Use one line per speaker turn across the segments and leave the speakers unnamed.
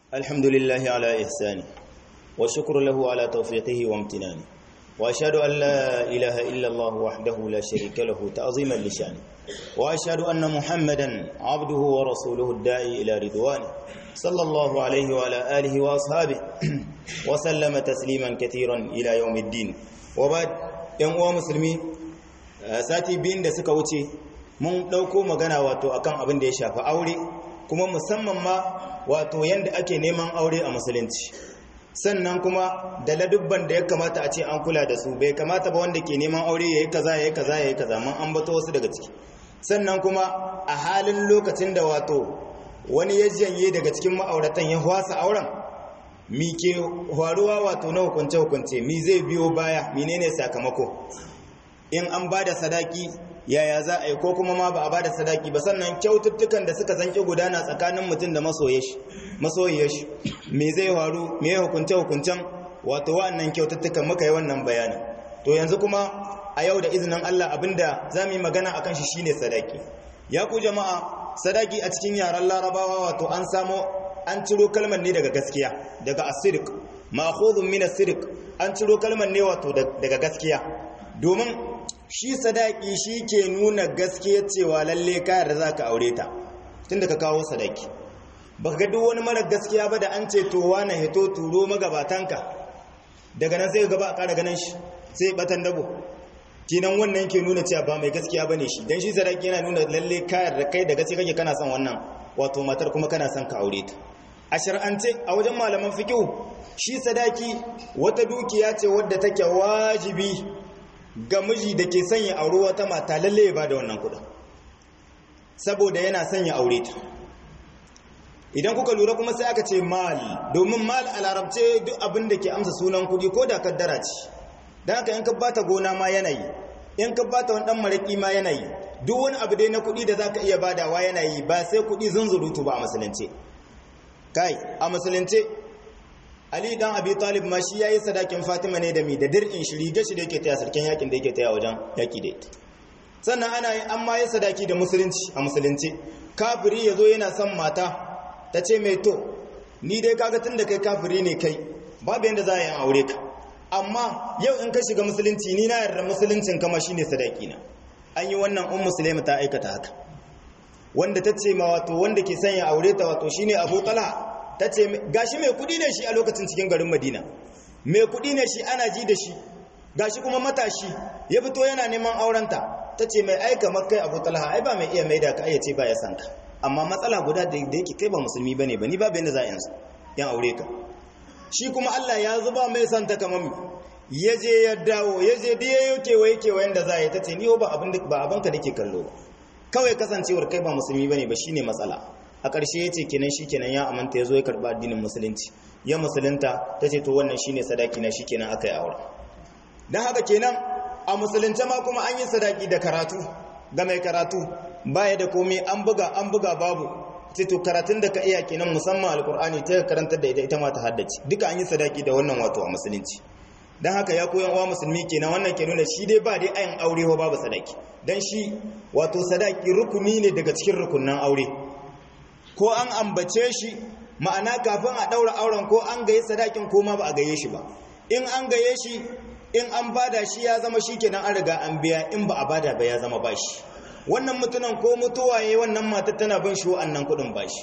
الحمد لله على إحسانه والشكر له على توفيقه وامتنانه وأشهد أن لا إله إلا الله وحده لا شريك له تعظيما لشانه وأشهد أن محمدا عبده ورسوله الداعي إلى رضوانه صلى الله عليه وعلى آله وأصحابه وسلم تسليما كثيرا إلى يوم الدين وبعد ‘yan uwa musulmi sati biyun da suka wuce mun ɗauko magana wato akan abin da ya shafi aure kuma musamman ma wato yadda ake neman aure a musulunci sannan kuma da ladubban da ya kamata a ce an kula da su bai kamata ba wanda ke neman aure ya yi kaza ya yi kaza ya yi kaza mun an bato wasu daga ciki sannan kuma a halin lokacin da wato wani ya janye daga cikin ma'auratan ya hwasa auren mi ke faruwa wato na hukunce-hukunce mi zai biyo baya menene sakamako in an ba da sadaki yaya za a yi ko kuma ma ba a ba da sadaki ba sannan kyaututtukan da suka zanki gudana tsakanin mutum da masoyiyar shi me zai faru me hukunce-hukuncen wato wa'annan kyaututtukan muka yi wannan bayanin to yanzu kuma a yau da izinin Allah abinda za mu yi magana akan shi shine sadaki ya ku jama'a sadaki a cikin yaren larabawa wato an samo an ciro kalmar ne daga gaskiya daga asirik ma'khudhun min asirik an ciro kalmar ne wato daga gaskiya domin shi sadaki shi ke nuna gaskiya cewa lalle kayar da zaka aure ta tunda ka kawo sadaki baka ga duk wani mara gaskiya ba da an ce to wani hito turo magabatanka daga nan sai gaba a ƙara ganin shi sai batan dabo kinan wannan ke nuna cewa ba mai gaskiya bane shi dan shi sadaki yana nuna lalle kayar da kai da gaskiya kake kana son wannan wato matar kuma kana son ka aure ta a shar'ance a wajen malaman fiqh shi sadaki wata dukiya ce wadda take wajibi ga miji da ke sanya aure wata mata lalle ya bada wannan kudin saboda yana sanya aure ta idan kuka lura kuma sai aka ce mal domin mal a larabce duk abin da ke amsa sunan kudi ko da kaddara ce don haka in ka bata gona ma yanayi in ka bata wani dan maraki ma yanayi duk wani abu dai na kudi da zaka iya badawa yanayi ba sai kudi zunzurutu ba a musulunce kai a musulunce Ali dan Abi Talib ma shi yayi sadakin Fatima ne da mi da dir'in shi riga shi da yake taya sarkin yakin da yake taya wajen yaki da ita sannan ana yin amma yin sadaki da musulunci a musulunci kafiri yazo yana son mata ta ce mai to ni dai kaga tunda kai kafiri ne kai babu yanda za a yi aure ka amma yau in ka shiga musulunci ni na yarda musuluncin kama shine sadaki na an yi wannan um musulmi ta aikata haka wanda ta ce ma wato wanda ke sanya aure ta wato shine Abu Talha ta ce gashi mai kudi ne shi a lokacin cikin garin madina mai kudi ne shi ana ji da shi gashi kuma matashi ya fito yana neman aurenta ta ce mai aika makai abu talha ai ba mai iya mai da ka ayyace ba ya san ka amma matsala guda da yake kai ba musulmi bane ba ni ba bayan da za a yansu yan aure ka shi kuma Allah ya zuba mai san ta kamar ya je ya dawo ya je da yayo kewaye kewayen da za a yi ta ce ni ba abin ba abin ka nake kallo ba kawai kasancewar kai ba musulmi bane ba shine matsala a ƙarshe ya ce kenan shi kenan ya amanta ya zo ya karɓi addinin musulunci ya musulunta ta ce to wannan shi ne sadaki na shi kenan aka yi aure don haka kenan a musulunce ma kuma an yi sadaki da karatu ga mai karatu baya da komai an buga an buga babu ce to karatun da ka iya kenan musamman alkur'ani ta karantar da ita ita ma ta haddace duka an yi sadaki da wannan wato a musulunci don haka ya koyan uwa musulmi kenan wannan ke nuna shi dai ba dai ayin aure ba babu sadaki don shi wato sadaki rukuni ne daga cikin rukunan aure ko an ambace shi ma'ana kafin a ɗaura auren ko an gaye sadakin ko ma ba a gaye shi ba in an gaye shi in an bada shi ya zama shi kenan an riga an biya in ba a bada ba ya zama bashi wannan mutunan ko mutuwa yayi wannan matar tana bin shi wa'annan kuɗin bashi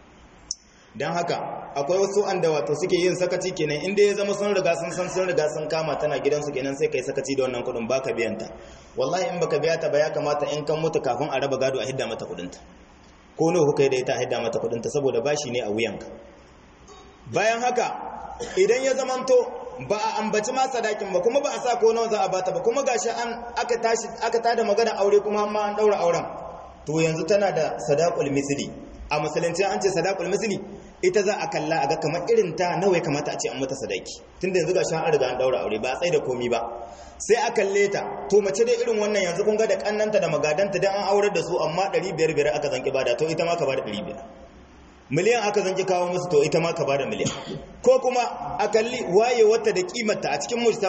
don haka akwai wasu an da wato suke yin sakaci kenan inda ya zama sun riga sun san sun riga sun kama tana gidansu kenan sai kai sakaci da wannan kuɗin baka biyan ta wallahi in baka biya ta ba ya kamata in kan mutu kafin a raba gado a hidda mata kuɗinta ko nawa kuka yi da ita haida mata kudinta saboda bashi ne a wuyanka bayan haka idan ya zamanto ba a ambaci ma sadakin ba kuma ba a sa ko nawa za a bata ba kuma gashi an aka tashi aka tada magana aure kuma amma an daura auren to yanzu tana da sadaqul misli a musulunci an ce sadaqul misli ita za a kalla a ga kamar irin ta nawa ya kamata a ce an mata sadaki tunda yanzu gashi an riga an daura aure ba a tsaye da komi ba sai a kalle ta to mace dai irin wannan yanzu kun ga da kannanta da magadanta dan an aurar da su amma 500 biyar aka zanki bada to ita ma ka bada 500 miliyan aka zanki kawo musu to ita ma ka bada miliyan ko kuma a kalli waye wata da kimarta a cikin mujtama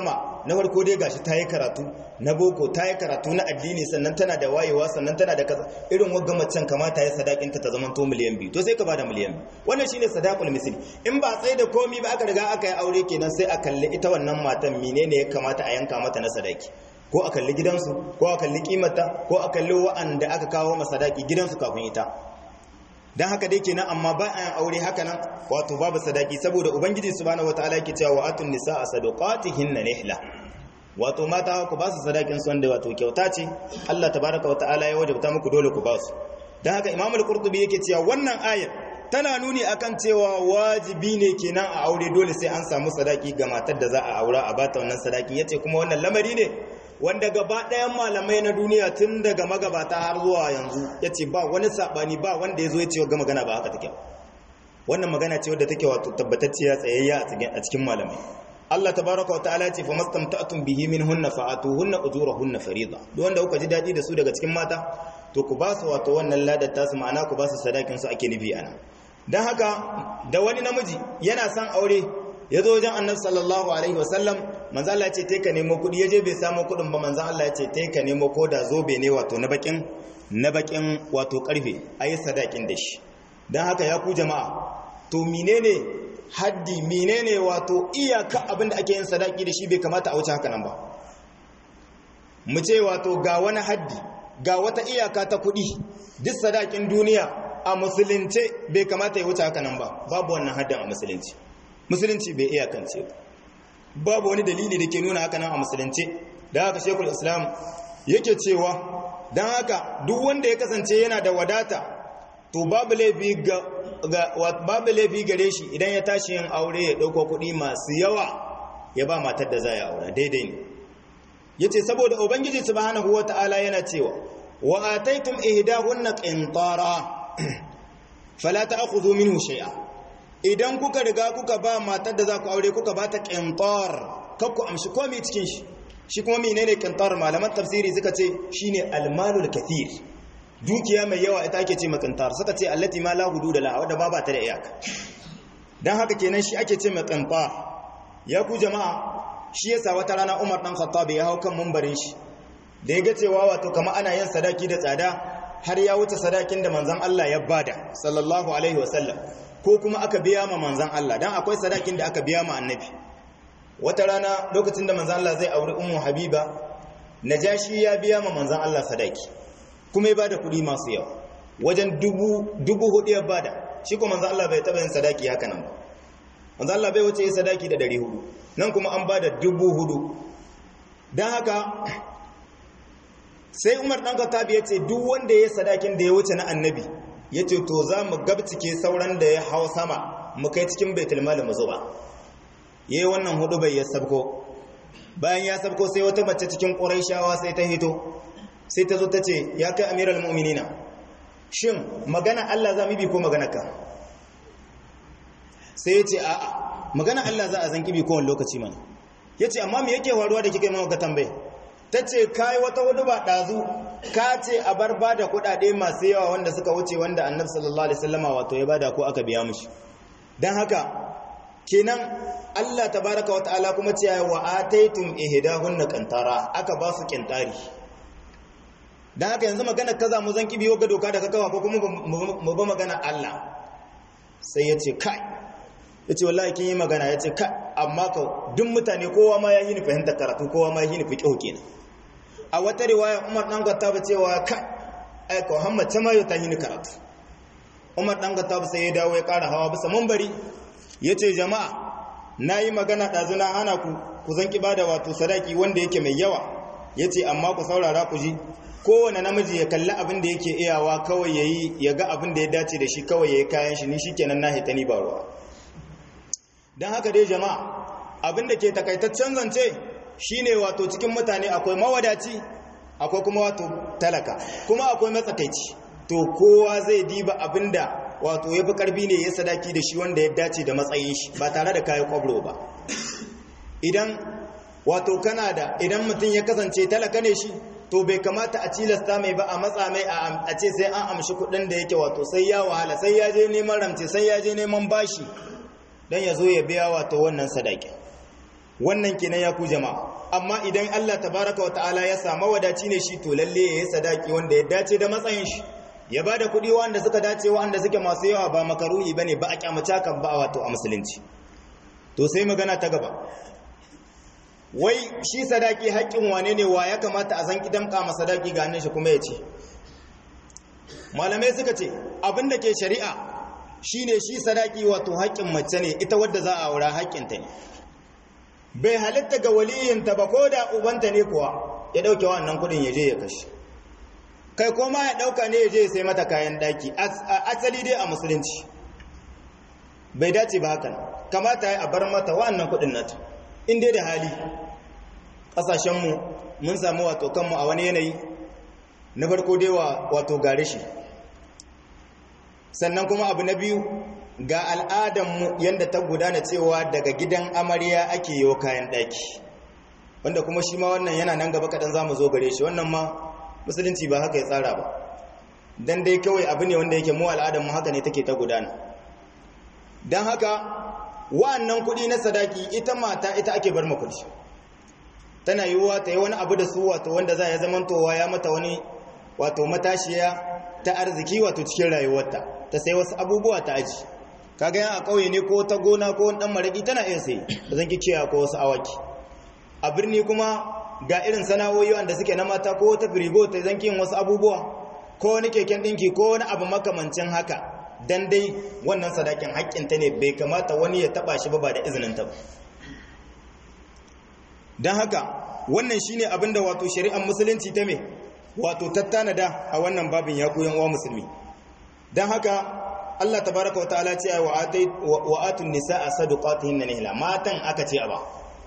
na farko dai gashi ta yi karatu na boko ta yi karatu na addini sannan tana da wayewa sannan tana da kaza irin wagga macen kamata ya sadakinta ta zama to miliyan biyu to sai ka bada miliyan biyu wannan shine sadaqul misli in ba tsaye da komi ba aka riga aka yi aure kenan sai a kalli ita wannan matan menene ya kamata a yanka mata na sadaki ko a kalli gidansu ko a kalli kimata ko a kalli wa'anda aka kawo masa sadaki gidansu kafin ita dan haka dai kenan amma ba a yin aure haka nan wato babu sadaki saboda ubangiji subhanahu wataala yake cewa wa atun nisaa sadaqatihinna nihla wato mata ku ba su sadakin su wanda wato kyauta ce Allah tabaraka wataala ya wajabta muku dole ku ba su dan haka Imam al-Qurtubi yake cewa wannan ayar tana nuni akan cewa wajibi ne kenan a aure dole sai an samu sadaki ga matar da za a aura a bata wannan sadakin yace kuma wannan lamari ne wanda gaba ɗayan malamai na duniya tun daga magabata har zuwa yanzu ya ce ba wani saɓani ba wanda ya zo ya ce ga magana ba haka take wannan magana ce wadda take wato tabbatacciya tsayayya a cikin malamai Allah tabaraka wa ta'ala ce fa mastamta'tum bihi minhunna fa'atuhunna ujurahunna fariida duk wanda kuka ji dadi da su daga cikin mata to ku ba su wato wannan ladar tasu ma'ana ku ba su sadakin su ake nufi ana dan haka da wani namiji yana son aure ya zo wajen annabi sallallahu alaihi wasallam manzo Allah ya ce tai ka nemo kudi yaje bai samu kudin ba manzo Allah ya ce tai ka nemo koda zobe ne wato na bakin na bakin wato karfe ayi sadakin da shi dan haka ya ku jama'a to menene haddi menene wato iyaka abinda ake yin sadaki da shi bai kamata a wuce haka nan ba mu ce wato ga wani haddi ga wata iyaka ta kudi duk sadakin duniya a musulunce bai kamata ya wuce haka nan ba babu wannan haddin a musulunci musulunci bai iya kance ba babu wani dalili da ke nuna haka nan a musulunci da haka shekul islam yake cewa don haka duk wanda ya kasance yana da wadata to babu laifi babu laifi gare shi idan ya tashi yin aure ya ɗauko kuɗi masu yawa ya ba matar da za ya aura daidai ne ya ce saboda ubangiji subhanahu wa ta'ala yana cewa wa ataitum ihdahunna qintara fala ta'khudhu minhu shay'a idan kuka riga kuka ba matar da za ku aure kuka ba ta ƙintar kakku amshi komi cikin shi shi kuma menene ƙintar malaman tafsiri suka ce shine almalul kathir dukiya mai yawa ita ake ce ma ƙintar suka ce allati ma la hudu da la wadda ba ba ta da iyaka dan haka kenan shi ake ce ma ƙintar ya ku jama'a shi yasa wata rana Umar dan Khattab ya hau kan mumbarin shi da ya ga cewa wato kama ana yin sadaki da tsada har ya wuce sadakin da manzon Allah ya bada sallallahu alaihi wasallam ko kuma aka biya ma manzan Allah dan akwai sadakin da aka biya ma annabi wata rana lokacin da manzan Allah zai auri ummu habiba najashi ya biya ma manzan Allah sadaki kuma ya bada kuɗi masu yawa wajen dubu dubu hudu ya bada shi kuma manzan Allah bai taba yin sadaki haka nan ba manzan Allah bai wuce yin sadaki da dari hudu nan kuma an bada dubu hudu dan haka sai Umar dan Khattab ya ce duk wanda ya sadakin da ya wuce na annabi ya ce to za mu gabcike sauran da ya hau sama mu kai cikin baitul mali mu zuba yayi wannan hudu bai ya sabko bayan ya sabko sai wata mace cikin quraishawa sai ta hito sai ta zo ta ce ya kai amiral mu'minina shin magana Allah za mu bi ko magana ka sai ya ce a'a magana Allah za a zanki bi kowane lokaci mana ya ce amma me yake faruwa da kika yi maka tambaye ta ce kai wata hudu ba ɗazu ka ce a bar ba da kuɗaɗe masu yawa wanda suka wuce wanda annab sallallahu alaihi wasallama wato ya bada ko aka biya mushi don haka kenan Allah tabaraka wata'ala kuma ce wa ataitum ihdahunna qantara aka ba su qintari don haka yanzu magana kaza mu zan kibiyo ga doka da kakawa ko kuma mu ba magana Allah sai ya ce kai ya ce wallahi kin yi magana ya ce kai amma ka duk mutane kowa ma ya yi ni fahimtar karatu kowa ma ya yi ni fiqh kenan a wata riwaya Umar dan Khattab cewa kai ai ko Muhammad ta mayo ta hini karatu Umar dan Khattab sai ya dawo ya ƙara hawa bisa munbari yace jama'a nayi magana dazu na hana ku ku zan bada wato sadaki wanda yake mai yawa yace amma ku saurara ku ji kowane namiji ya kalli abin da yake iyawa kawai yayi ya ga abin da ya dace da shi kawai yayi kayan shi ni shikenan na hita ni ba ruwa dan haka dai jama'a abin da ke takaitaccen zance shine wato cikin mutane akwai mawadaci akwai kuma wato talaka kuma akwai matsakaici to kowa zai diba abinda wato yafi karfi ne ya sadaki da shi wanda ya dace da matsayin shi ba tare da kayan kwabro ba idan wato kana da idan mutum ya kasance talaka ne shi to bai kamata a cilasta mai ba a matsa mai a ce sai an amshi kudin da yake wato sai ya wahala sai ya je neman ramce sai ya je neman bashi dan ya zo ya biya wato wannan sadaki wannan kenan ya ku jama'a amma idan Allah tabaraka wata'ala ya samu wadaci ne shi to lalle ya yi sadaki wanda ya dace da matsayin shi ya ba da kuɗi wanda suka dace wanda suke masu yawa ba makaruhi bane ba a kyamata kan ba wato a musulunci to sai magana ta gaba wai shi sadaki haƙƙin wane ne wa ya kamata a san kidan kama sadaki ga hannun shi kuma ya ce malamai suka ce abin da ke shari'a shine shi sadaki wato haƙƙin mace ne ita wadda za a aura haƙƙinta ne bai halitta ga waliyinta ba ko da ubanta ne kuwa ya ɗauke wannan kuɗin ya je ya kashe kai koma ya ɗauka ne ya je ya sai mata kayan ɗaki asali dai a musulunci bai dace ba hakan kamata ya bar mata wannan kuɗin nata in dai da hali ƙasashenmu mun samu wato kanmu a wani yanayi na farko dai wato gare shi sannan kuma abu na biyu ga al'adanmu yadda ta gudana cewa daga gidan amarya ake yi kayan ɗaki wanda kuma shi ma wannan yana nan gaba kaɗan za mu zo gare shi wannan ma musulunci ba haka ya tsara ba don dai kawai abu ne wanda yake mu al'adanmu haka ne take ta gudana don haka wa'annan kuɗi na sadaki ita mata ita ake bar kuɗi tana yiwuwa ta yi wani abu da su wato wanda za ya zamantowa ya mata wani wato matashiya ta arziki wato cikin rayuwarta ta sai wasu abubuwa ta aji kaga yan a ƙauye ne ko ta gona ko ɗan maraƙi tana iya sai da zan kiciya ko wasu awaki a birni kuma ga irin sana'o'i wanda suke na mata ko ta firigo ta zanki yin wasu abubuwa ko wani keken ɗinki ko wani abu makamancin haka dan dai wannan sadakin haƙƙinta ne bai kamata wani ya taɓa shi ba ba da izinin ta ba don haka wannan shine abinda wato shari'ar musulunci ta me wato tattanada a wannan babin ya koyan uwa musulmi don haka Allah tabaraka wa ta'ala ce wa atun nisaa sadaqatihinna nihla matan aka ce aba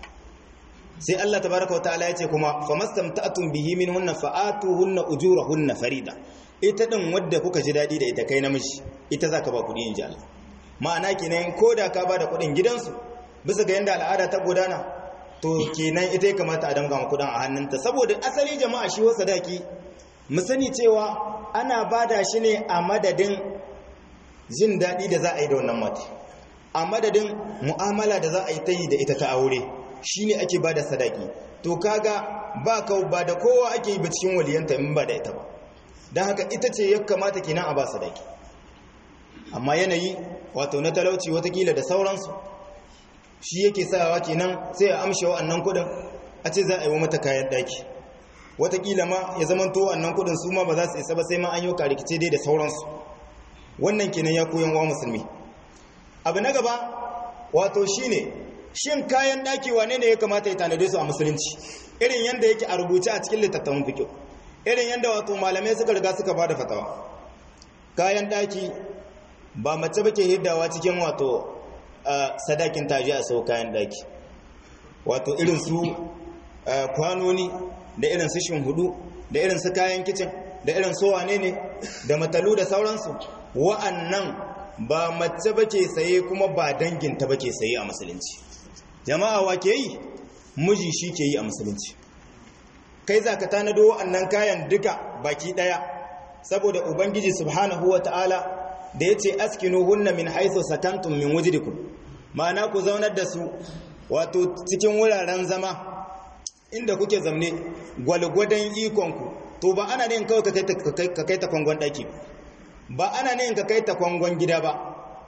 sai Allah tabaraka wa ta'ala ya ce kuma famastamta'tum bihi minhunna fa'atuhunna ujurahunna farida ita din wadda kuka ji dadi da ita kai namiji ita zaka ba kudi inji Allah ma'ana kenan ko da ka ba da kudin gidansu bisa ga yanda al'ada ta gudana to kenan ita ya kamata a damga ma kudin a hannunta saboda asali jama'a shi wasa daki mu sani cewa ana bada shi ne a madadin jin daɗi da za a yi da wannan mata a madadin mu'amala da za a yi ta yi da ita ta aure shi ne ake bada sadaki to kaga ba ka ba da kowa ake yi ba cikin waliyanta in ba da ita ba don haka ita ce ya kamata kenan a ba sadaki amma yanayi wato na talauci watakila da sauransu shi yake sawa kenan sai a amshe wa'annan kudin a ce za a yi wa mata kayan daki watakila ma ya zamanto wa'annan kudin su ma ba za su isa ba sai ma an yi rikice dai da sauransu wannan kenan ya koyan wa musulmi abu na gaba wato shine shin kayan daki wane ne ya kamata ya tanade su a musulunci irin yanda yake a rubuce a cikin littattafan fiqh irin yanda wato malamai suka riga suka bada fatawa kayan daki ba mace ba ke hiddawa cikin wato sadakin taji a sau kayan daki wato irin su kwanoni da irin su hudu da irin su kayan kicin da irin su wane ne da matalu da sauransu wa'annan ba mace ba ke saye kuma ba danginta ba ke saye a musulunci jama'a wa ke yi miji shi ke yi a musulunci kai za ka tanado wa'annan kayan duka baki daya saboda ubangiji subhanahu wa ta'ala da ya ce askinu hunna min haithu sakantum min wujidikum ma'ana ku zaunar da su wato cikin wuraren zama inda kuke zamne gwalgwadon ikonku to ba ana ne kawai ka kai ta kwangon ɗaki ba ana ne ka kai ta kwangon gida ba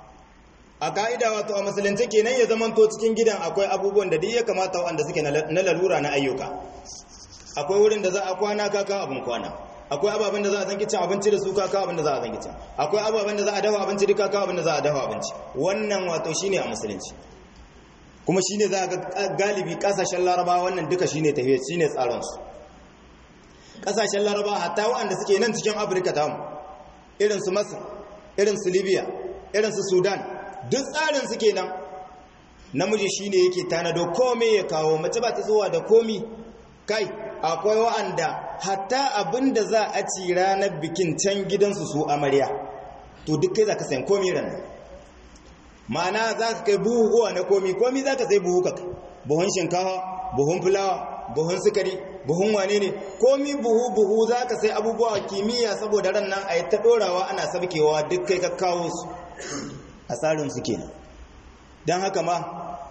a ka'ida wato a musulunci kenan ya zamanto cikin gidan akwai abubuwan da duk ya kamata wanda suke na lalura na ayyuka akwai wurin da za a kwana kaka abin kwana akwai ababen da za a zanki cin abinci da su kaka abin da za a zanki cin akwai ababen da za a dafa abinci da kaka abin da za a dafa abinci wannan wato shine a musulunci kuma shine za ga galibi kasashen laraba wannan duka shine tafiya shine tsaron su kasashen laraba hatta waɗanda suke nan cikin afirka ta mu irin su masar irin su libya irin su sudan duk tsarin su kenan namiji shine yake tanado komai ya kawo mace ba ta zuwa da komi kai akwai wa'anda hatta abin da za a ci ranar bikin can gidansu su amarya to duk kai za ka sayan komi ranar ma'ana za ka kai buhuhuwa na komi komi za ka sai buhu ka buhun shinkawa buhun fulawa buhun sukari buhun wane ne komi buhu buhu za ka sai abubuwa kimiyya saboda ran nan a yi ta ɗorawa ana sabkewa duk kai ka kawo su a tsarin su kenan don haka ma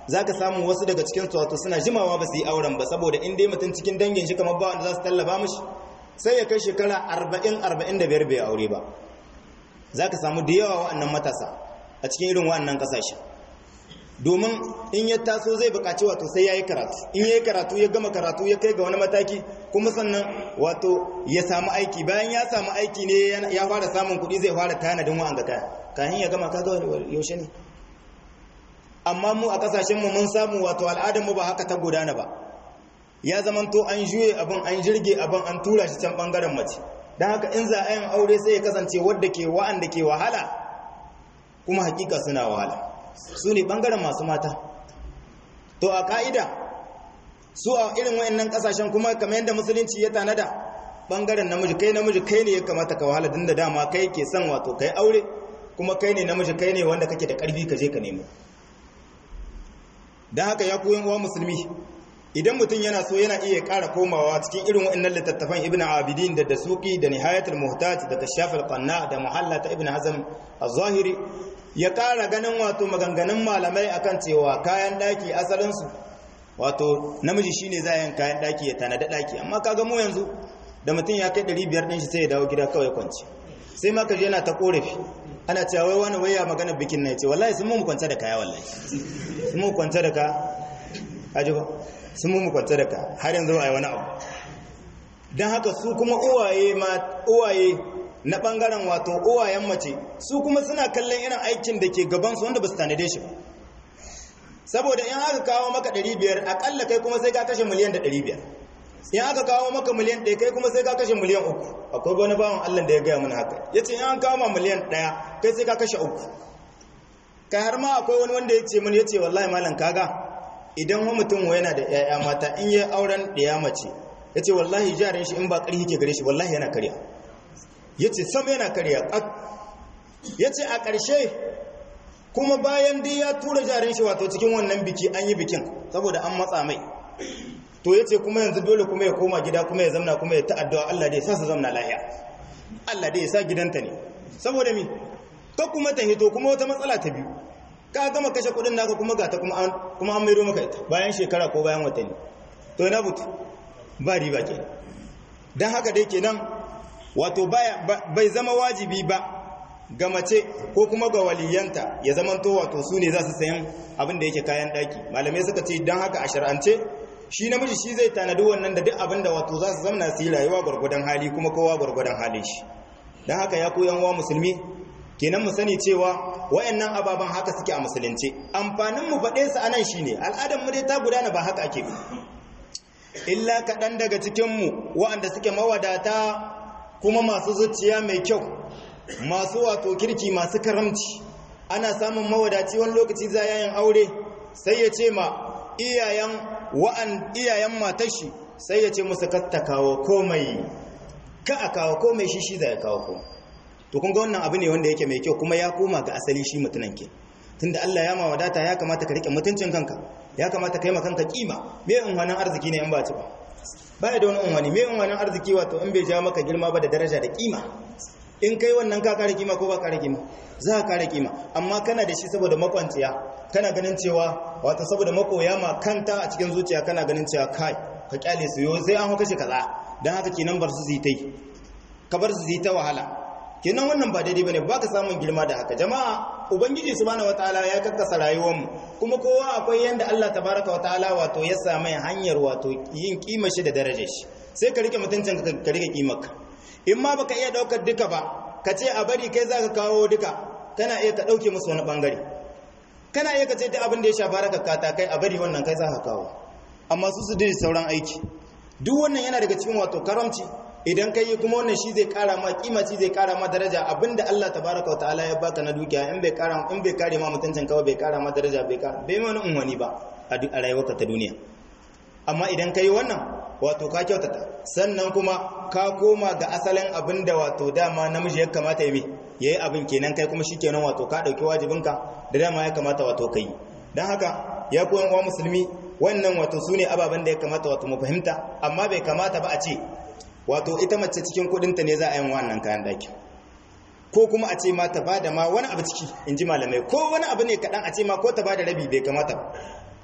za ka samu wasu daga cikin su wato suna jimawa ba su yi auren ba saboda in dai mutum cikin dangin shi kamar ba wanda za su tallaba mishi sai ya kai shekara arba'in arba'in da biyar bai aure ba za ka samu da yawa wa'annan matasa a cikin irin wa'annan ƙasashe domin in ya taso zai bukaci wato sai ya yi karatu in ya yi karatu ya gama karatu ya kai ga wani mataki kuma sannan wato ya samu aiki bayan ya samu aiki ne ya fara samun kuɗi zai fara tanadin wa'anga kaya kayan ya gama kaga yaushe ne amma mu a kasashenmu mun samu wato al'adarmu ba haka ta gudana ba ya zamanto an juye abin an jirge abin an tura shi can bangaren mace don haka in za a yin aure sai ya kasance wadda ke wa'anda ke wahala kuma hakika suna wahala su ne ɓangaren masu mata to a ƙa'ida su a irin wayannan ƙasashen kuma kamar yadda musulunci ya tanada ɓangaren namiji kai namiji kai ne ya kamata ka wahala din da dama kai ke son wato kai aure kuma kai ne namiji kai ne wanda kake da ƙarfi ka je ka nemo don haka ya koyin uwa musulmi idan mutum yana so yana iya ƙara komawa cikin irin waɗannan littattafan ibn abidin da dasuki da nihayatul muhtaj da kashafal qanna da muhalla ta ibn hazm az-zahiri ya ƙara ganin wato maganganun malamai akan cewa kayan daki asalin su wato namiji shine za yin kayan daki ya tanada daki amma kaga mu yanzu da mutum ya kai 500 din shi sai ya dawo gida kawai kwanci sai ma kaje yana ta korafi ana cewa wai wani waya magana bikin na yace wallahi sun mu kwanta da kaya wallahi sun mu kwanta da ka aji ba sun mu kwanta da ka har yanzu ba a yi wani abu don haka su kuma uwaye uwaye na bangaren wato uwayen mace su kuma suna kallon irin aikin da ke gabansu wanda ba su tanade shi ba saboda in aka kawo maka 500 akalla kai kuma sai ka kashe miliyan da 500 in aka kawo maka miliyan 1 kai kuma sai ka kashe miliyan 3 akwai wani bawan Allah da ya gaya mana haka yace in an kawo ma miliyan 1 kai sai ka kashe 3 kai har ma akwai wani wanda ya ce mun yace wallahi malam kaga idan wani mutum yana da 'ya'ya mata in yi auren ɗaya mace ya ce wallahi jarin shi in ba ƙarfi ke gare shi wallahi yana karya ya ce sam yana karya ya ce a ƙarshe kuma bayan dai ya tura jarin shi wato cikin wannan biki an yi bikin saboda an matsa mai to ya ce kuma yanzu dole kuma ya koma gida kuma ya zamna kuma ya ta'addawa Allah dai sa su zamna lahiya Allah dai ya sa gidanta ne saboda mi ka kuma ta hito kuma wata matsala ta biyu ka gama kashe kudin naka kuma ga ta kuma an maido maka ita bayan shekara ko bayan watanni to na butu ba riba ke don haka dai kenan wato bai zama wajibi ba ga mace ko kuma ga waliyanta ya zamanto wato su ne za su sayan abin da yake kayan daki malamai suka ce don haka a shar'ance shi namiji shi zai tanadi wannan da duk abin da wato za su zamna su yi rayuwa gwargwadon hali kuma kowa gwargwadon halin shi don haka ya koyan wa musulmi kenan mu sani cewa wayannan ababan haka suke a musulunci amfanin mu faɗe su anan shine al'adar mu dai ta gudana ba haka ake illa kaɗan daga cikin mu waɗanda suke mawadata kuma masu zuciya mai kyau masu wato kirki masu karamci ana samun mawadaci wani lokaci za yayin aure sai ya ce ma iyayen wa'an iyayen matar shi sai ya ce musu katta kawo komai ka a kawo komai shi shi za ya kawo komai to kun ga wannan abu ne wanda yake mai kyau kuma ya koma ga asali shi mutunan ke tunda Allah ya ma wadata ya kamata ka rike mutuncin kanka ya kamata kai ma kanka kima me unwanin arziki ne in ba ci ba baya da wani unwani me unwanin arziki wato in bai ja maka girma ba da daraja da kima in kai wannan ka kare kima ko ba kare kima za ka kare kima amma kana da shi saboda makwanciya kana ganin cewa wato saboda makoya ma kanta a cikin zuciya kana ganin cewa kai ka kyale su yo sai an kashe kaza dan haka kenan bar su zitai ka bar su zita wahala kenan wannan ba daidai bane baka samun girma da haka jama'a ubangiji subhanahu wataala ya kakkasa rayuwar mu kuma kowa akwai yanda Allah tabaraka wataala wato ya sa mai hanyar wato yin kima shi da darajar shi sai ka rike mutuncin ka ka rike kimarka in ma baka iya daukar duka ba ka ce a bari kai zaka kawo duka kana iya ka dauke musu wani bangare kana iya ka ce ta abin da ya shafa raka kata kai a bari wannan kai zaka kawo amma su su dai sauran aiki duk wannan yana daga cikin wato karamci idan kai kuma wannan shi zai kara ma kima shi zai kara ma daraja abinda Allah tabaraka wa ta'ala ya baka na dukiya in bai kara in bai kare ma mutuncin kawai bai kara ma daraja bai kara bai wani unwani ba a rayuwarka ta duniya amma idan kai wannan wato ka kyautata sannan kuma ka koma ga asalin abinda wato dama namiji ya kamata ya yi yayi abin kenan kai kuma shikenan wato ka dauki wajibinka da dama ya kamata wato kai dan haka ya koyan wa musulmi wannan wato sune ababen da ya kamata wato mu fahimta amma bai kamata ba a ce wato ita mace cikin kudinta ne za a yi wannan kayan daki ko kuma a ce ma ta bada ma wani abu ciki in ji malamai ko wani abu ne kaɗan a ce ma ko ta bada rabi bai kamata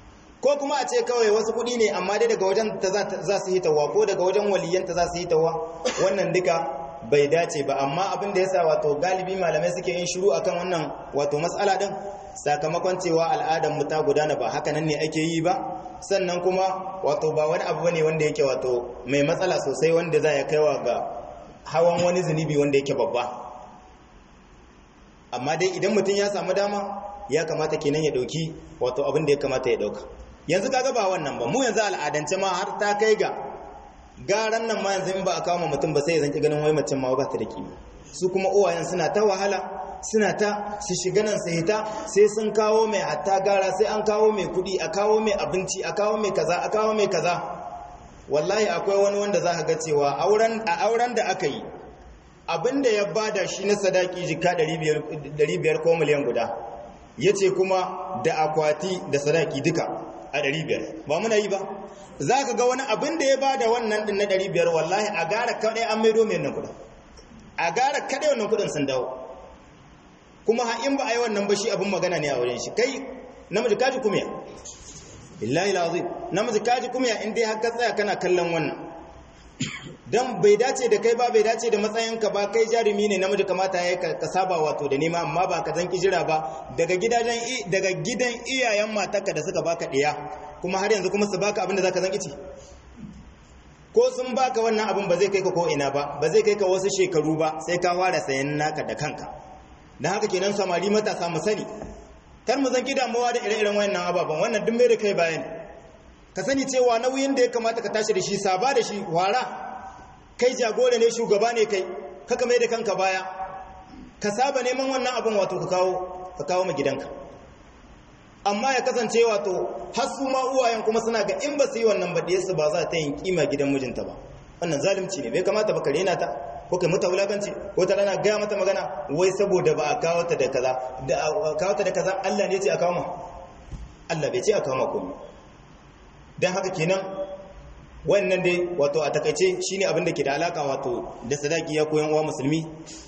ko kuma a ce kawai wasu kuɗi ne amma dai daga wajen ta za su hitawa ko daga wajen waliyanta za su hitawa wannan duka bai dace ba amma abin da yasa wato galibi malamai suke yin shiru akan wannan wato matsala din sakamakon cewa al'adar mu ta gudana ba haka nan ne ake yi ba sannan kuma wato ba wani abu bane wanda yake wato mai matsala sosai wanda za ya kaiwa ga hawan wani zunubi wanda yake babba amma dai idan mutum ya samu dama ya kamata kenan ya dauki wato abin da ya kamata ya dauka yanzu kaga ba wannan ba mu yanzu al'adance ma har ta kai ga garan nan ma yanzu in ba a kawo mutum ba sai ya zanki ganin wai macen ma ba ta da kima su kuma uwayen suna ta wahala suna ta su shiga nan sai ta sai sun kawo mai hatta gara sai an kawo mai kudi a kawo mai abinci a kawo mai kaza a kawo mai kaza wallahi akwai wani wanda za ka ga cewa a auren da aka yi abinda ya bada shi na sadaki jika 500 ko miliyan guda ya ce kuma da akwati da sadaki duka a 500 ba muna yi ba za ka ga wani abin da ya bada wannan din na 500 wallahi a gara kaɗai an maido mai nan kudin a gara kaɗai wannan kudin sun dawo kuma ha in ba a yi wannan ba shi abin magana ne a wurin shi kai namiji kaji kumiya billahi lazim namiji kaji kumiya in dai haka tsaya kana kallon wannan dan bai dace da kai ba bai dace da matsayinka ba kai jarumi ne namiji kamata ya ka saba wato da nema amma ba ka zan jira ba daga gidajen daga gidan iyayen matarka da suka baka ɗiya kuma har yanzu kuma su baka abin da zaka zan kici ko sun baka wannan abin ba zai kai ka ko ina ba ba zai kai ka wasu shekaru ba sai ka fara sayan naka da kanka dan haka kenan samari matasa mu sani kar mu zan damuwa da ire-iren wayannan ababan wannan duk mai da kai bayani ka sani cewa nauyin da ya kamata ka tashi da shi saba da shi wara kai jagora ne shugaba ne kai kaka mai da kanka baya ka saba neman wannan abin wato ka kawo ka kawo ma gidanka amma ya kasance wato har su ma uwayen kuma suna ga in ba su yi wannan ba su ba za ta yin kima gidan mijinta ba wannan zalunci ne bai kamata ba ka rena ta ko kai mata wulakanci ko ta rana gaya mata magana wai saboda ba a kawo ta da kaza da kawo ta da kaza Allah ne ya ce a kawo ma Allah bai ce a kawo ma komai dan haka kenan wannan dai wato a takaice shine abin da ke da alaka wato da sadaki ya koyan uwa musulmi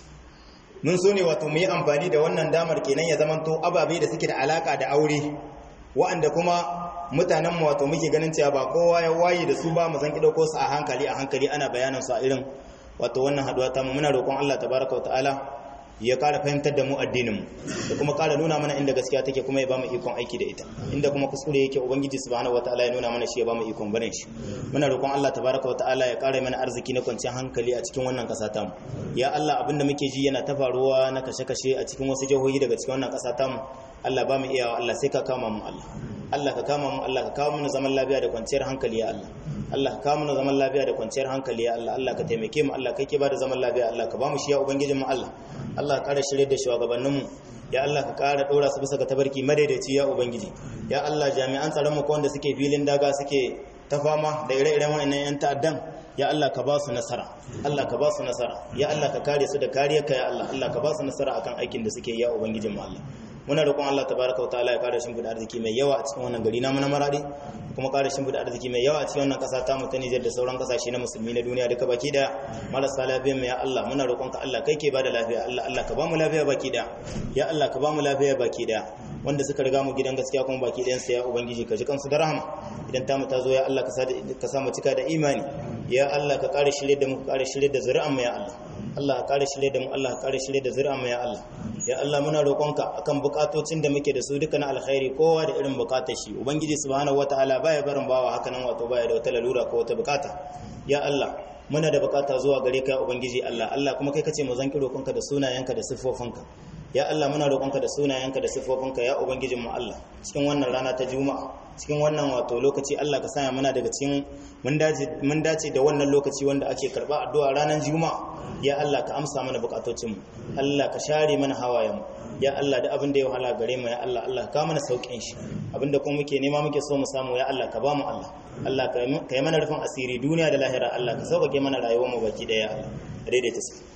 mun so ne wato mu yi amfani da wannan damar kenan ya zamanto ababe da suke da alaka da aure wa'anda kuma mutanenmu wato muke ganin cewa ba kowa ya waye da su ba mu san ki dauko su a hankali a hankali ana bayanin su a irin wato wannan haduwa ta mu muna roƙon Allah tabaraka wa ta'ala ya ƙara fahimtar da mu addinin mu da kuma ƙara nuna mana inda gaskiya take kuma ya bamu ikon aiki da ita inda kuma kuskure yake ubangiji subhanahu wataala ya nuna mana shi ya bamu ikon barin shi muna roƙon Allah tabaraka wataala ya ƙara mana arziki na kwanciyar hankali a cikin wannan ƙasa tamu ya Allah abinda muke ji yana ta faruwa na kashe-kashe a cikin wasu jihohi daga cikin wannan ƙasa tamu Allah ba mu iyawa Allah sai ka kama mu Allah Allah ka kama mu Allah ka kawo mana zaman lafiya da kwanciyar hankali ya Allah Allah ka kawo mana zaman lafiya da kwanciyar hankali ya Allah Allah ka taimake mu Allah kai ke ba da zaman lafiya Allah ka ba mu shi ya ubangijin mu Allah Allah ka ƙara shirye da shugabanninmu ya Allah ka ƙara ɗora su bisa ga tabarki madaidaici ya ubangiji ya Allah jami'an tsaron mu wanda suke filin daga suke ta fama da ire-iren wa'annan yan ta'addan ya Allah ka ba su nasara Allah ka ba su nasara ya Allah ka kare su da kariyarka ya Allah Allah ka ba su nasara akan aikin da suke ya ubangijin mu Allah muna roƙon Allah tabaraka wa ta'ala ya kare shimfiɗa arziki mai yawa a cikin wannan gari namu na maradi kuma kare shimfiɗa arziki mai yawa a cikin wannan ƙasa ta mu ta Nijar da sauran ƙasashe na musulmi na duniya duka baki daya marasa lafiya mai ya Allah muna roƙon ka Allah kai ke bada lafiya Allah Allah ka ba mu lafiya baki daya ya Allah ka ba mu lafiya baki daya wanda suka riga mu gidan gaskiya kuma baki ɗayan sa ya ubangiji ka ji kansu da rahama idan ta mu ta zo ya Allah ka sa mu cika da imani ya Allah ka kare shirye da mu ka kare shirye da zuri'an mu ya Allah Allah ka kare shirye da mu Allah ka kare shirye da zuri'an mu ya Allah ya Allah muna roƙonka akan bukatocin da muke da su duka na alkhairi kowa da irin bukatar shi ubangiji subhanahu wataala baya barin bawa haka nan wato baya da wata lalura ko wata bukata ya Allah muna da bukata zuwa gare ka ya ubangiji Allah Allah kuma kai kace mu zan ki roƙonka da sunayenka da siffofinka ya Allah muna roƙonka da sunayenka da siffofinka ya ubangijin mu Allah cikin wannan rana ta juma'a cikin wannan wato lokaci Allah ka sanya muna daga cikin mun dace da wannan lokaci wanda ake karba addu'a ranar juma'a ya Allah ka amsa mana bukatocin mu Allah ka share mana hawayen mu ya Allah da abin da ya wahala gare mu ya Allah Allah ka mana saukin shi abinda kuma muke nema muke so mu samu ya Allah ka ba mu Allah Allah ka yi mana rufin asiri duniya da lahira Allah ka sauƙaƙe mana rayuwar mu baki daya ya Allah daidaita su